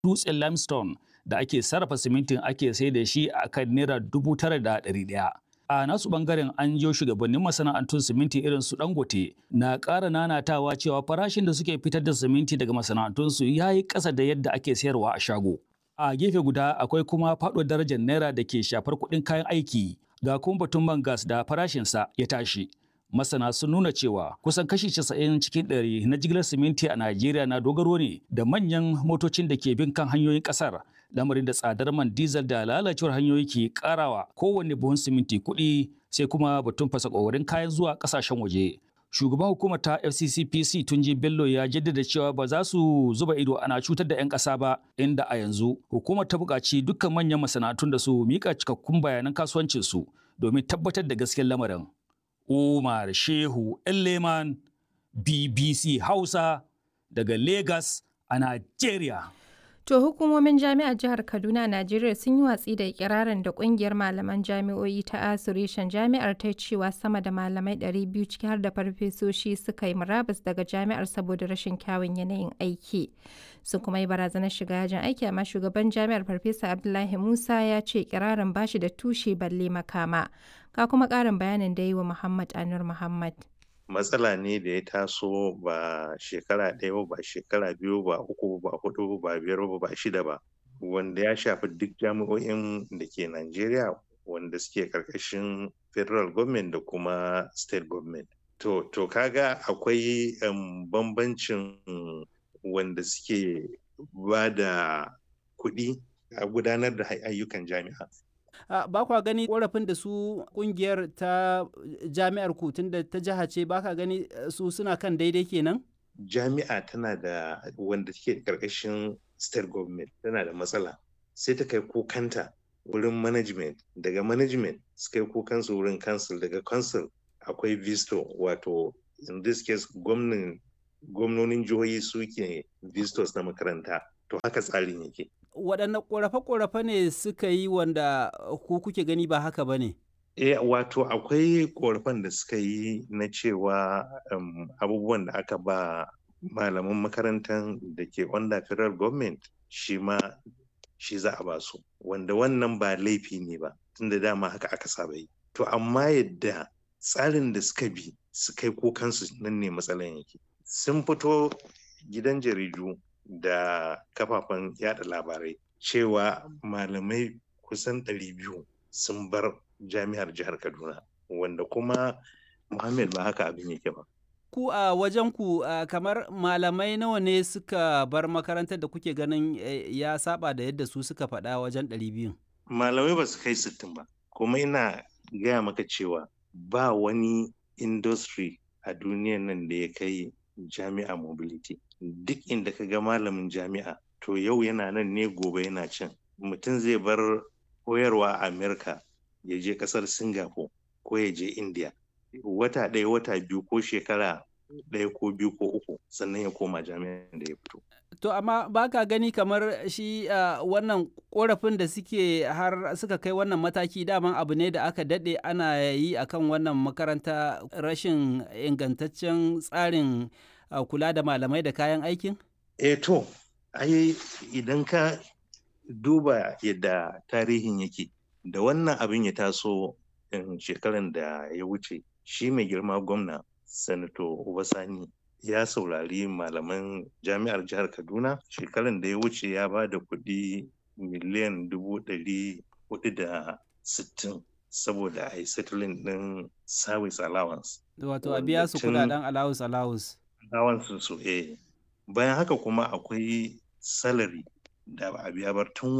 dutsen limestone da ake sarrafa simintin ake sai da shi a kan naira dubu tara da ɗari ɗaya. A nasu ɓangaren an jiyo shugabannin masana'antun siminti irin su Dangote na ƙara nanatawa cewa farashin da suke fitar da siminti daga masana'antunsu ya yi ƙasa da yadda ake sayarwa a shago. A gefe guda akwai kuma faɗuwar darajar naira da ke shafar kuɗin kayan aiki ga kuma batun man gas da farashinsa ya tashi. Masana sun nuna cewa kusan kashi 90 cikin ɗari na jigilar siminti a Najeriya na dogaro ne da manyan motocin da ke bin kan hanyoyin ƙasar. Lamarin da tsadar man diesel da lalacewar hanyoyi ke ƙarawa kowanne buhun siminti kuɗi sai kuma batun fasa ƙoƙarin kayan zuwa ƙasashen waje. Shugaban hukumar ta FCCPC Tunji Bello ya jaddada cewa ba za su zuba ido ana cutar da 'yan ƙasa ba inda a yanzu hukumar ta buƙaci dukkan manyan masana'antun da su miƙa cikakkun bayanan kasuwancinsu domin tabbatar da gaskiyar lamarin. Umar Shehu Elleman BBC Hausa daga Lagos a Najeriya. To hukumomin jami'ar jihar Kaduna Najeriya sun yi watsi da ikirarin da kungiyar malaman jami'o'i ta Asureshen jami'ar ta cewa sama da malamai 200 ciki har da farfesoshi suka yi murabus daga jami'ar saboda rashin kyawun yanayin aiki. Sun kuma yi barazanar shiga yajin aiki amma shugaban jami'ar Farfesa Abdullahi Musa ya ce ikirarin bashi da tushe balle makama. Ka kuma ƙarin bayanin da yi wa Muhammad Anur Muhammad. matsala ne da ya taso ba shekara ɗaya ba shekara biyu ba uku ba hudu ba biyar ba ba shida ba wanda ya shafi duk jami'o'in da ke Najeriya wanda suke karkashin federal government da kuma state government. To, to kaga akwai um, bambancin wanda suke ba da kuɗi a gudanar da ayyukan jami'a. Uh, ba kwa gani korafin da su kungiyar ta jami'ar ku tunda ta jiha ce ba ka gani su suna kan daidai kenan? Jami'a tana da wanda take karkashin state government tana da matsala sai ta kai kukanta wurin management daga management su kai kukansu wurin council daga council akwai visto wato in this case gwamnonin jihohi suke vistos na makaranta to haka tsarin yake waɗanne ƙorafe-ƙorafe ne suka yi wanda ku kuke gani ba haka ba ne? E, wato akwai ƙorafen da suka yi na cewa um, abubuwan da aka ba malaman makarantar da ke under federal government shi ma shi za a ba su wanda wannan ba laifi ne ba tunda dama haka aka saba yi to amma yadda tsarin da suka bi su kai kukansu nan ne matsalan yake sun fito gidan jaridu da kafafen yada labarai cewa malamai kusan 200 sun bar jami'ar jihar kaduna wanda kuma muhammad ba haka abin yake ba ku a wajen ku kamar malamai nawa ne suka bar makarantar da kuke ganin ya saba da yadda su suka faɗa wajen 200 malamai ba su kai 60 ba kuma ina gaya maka cewa ba wani industry a duniyan nan da ya kai jami'a mobility duk inda ka ga malamin jami'a to yau yana nan ne gobe yana can mutum zai bar koyarwa a amerika ya je kasar singapore ko ya je india wata ɗaya wata biyu ko shekara ɗaya ko biyu ko uku sannan ya koma jami'an da ya fito to amma ba ka gani kamar shi uh, wannan korafin da suke har suka kai wannan mataki daman abu ne da aka daɗe ana yi akan wannan makaranta rashin ingantaccen tsarin uh, kula da malamai da kayan aikin? Eh to, ai idan ka duba yadda tarihin yake da wannan abin ya taso shekaran da ya wuce shi mai girma gwamna sanato Obasani ya saurari malaman jami'ar jihar Kaduna shekaran da ya wuce ya ba da kuɗi miliyan dubu ɗari hudu da sittin saboda a yi settling ɗin service allowance. Wato a biya su kudaden allowance allowance. Allowance su eh. Bayan haka kuma akwai salary da ba a biya ba tun